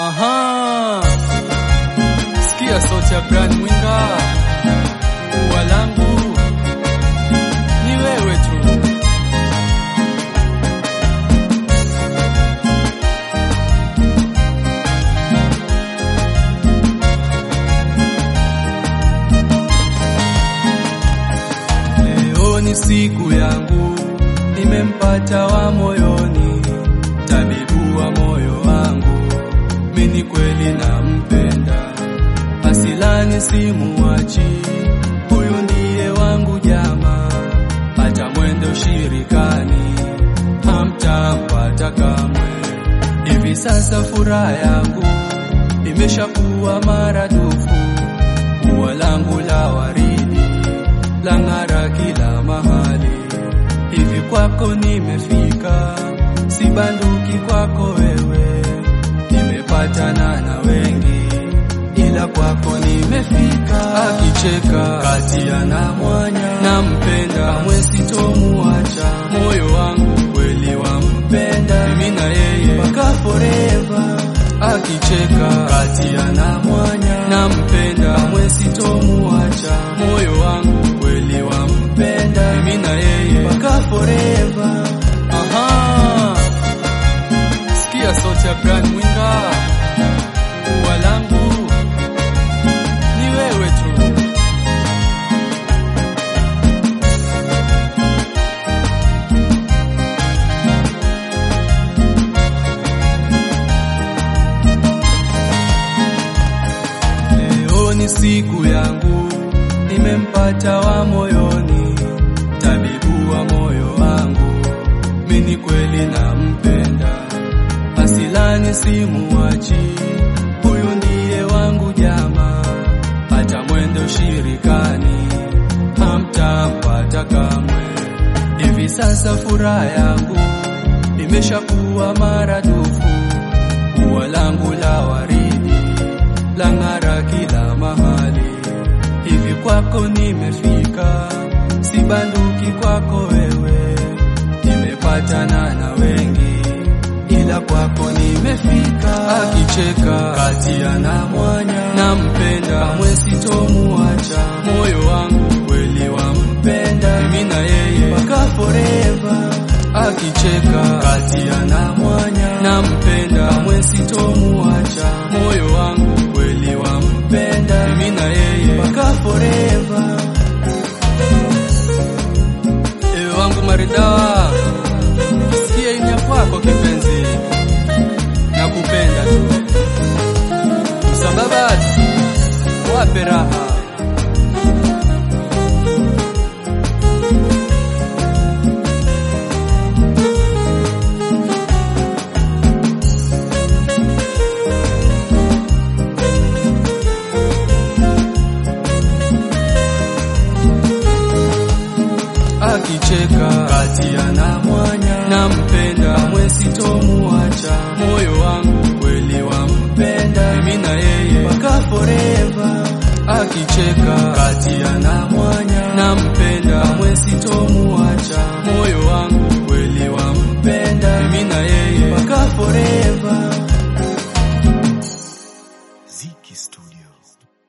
Aha, sikia sauti ya Brian Mwinga, ua langu ni wewe tu. Leo ni siku yangu, nimempata wa moyoni, tabibu wa moyo wangu, mimi kweli nampenda, asilani simuachi, huyu ndiye wangu jamaa, hata mwende ushirikani, hamtampata kamwe. Hivi sasa furaha yangu imeshakuwa maradufu, ua langu la waridi lang'ara kila mahali. Hivi kwako nimefika, sibanduki kwako wewe, nimepatana na wengi, ila kwako nimefika. Akicheka kati ana mwanya, nampenda kamwe sitomuacha, moyo wangu kweli wampenda, mimi na yeye mpaka forever. Akicheka kati ana mwanya, nampenda kamwe sitomuacha, moyo wangu kweli wampenda, mimi na yeye mpaka forever. Aha, sikia sauti ya Brian Mwinga, ua langu ni wewe tu. Leo ni siku yangu, nimempata wa moyoni, tabibu wa moyo wangu, mimi kweli nampenda, asilani simuachi, huyu ndiye wangu jamaa, hata mwende ushirikani, hamtampata kamwe. Hivi sasa furaha yangu imeshakuwa maradufu, ua langu la waridi lang'ara kila mahali. Hivi kwako nimefika, sibanduki kwako wewe, nimepatana na wengi, ila kwako nimefika. Akicheka kati ana mwanya, nampenda kamwe sitomuacha, moyo wangu kweli wampenda, mimi na yeye mpaka forever. Akicheka kati ana mwanya, nampenda kamwe sitomuacha, moyo wangu kweli wampenda, mimi na yeye mpaka forever. Ewe wangu maridhawa, sikia inya kwako kipenzi, nakupenda tu, msababati wape raha akicheka kati ana mwanya, nampenda kamwe sitomuacha, moyo wangu kweli wampenda, mimi na yeye mpaka forever. Akicheka kati ana mwanya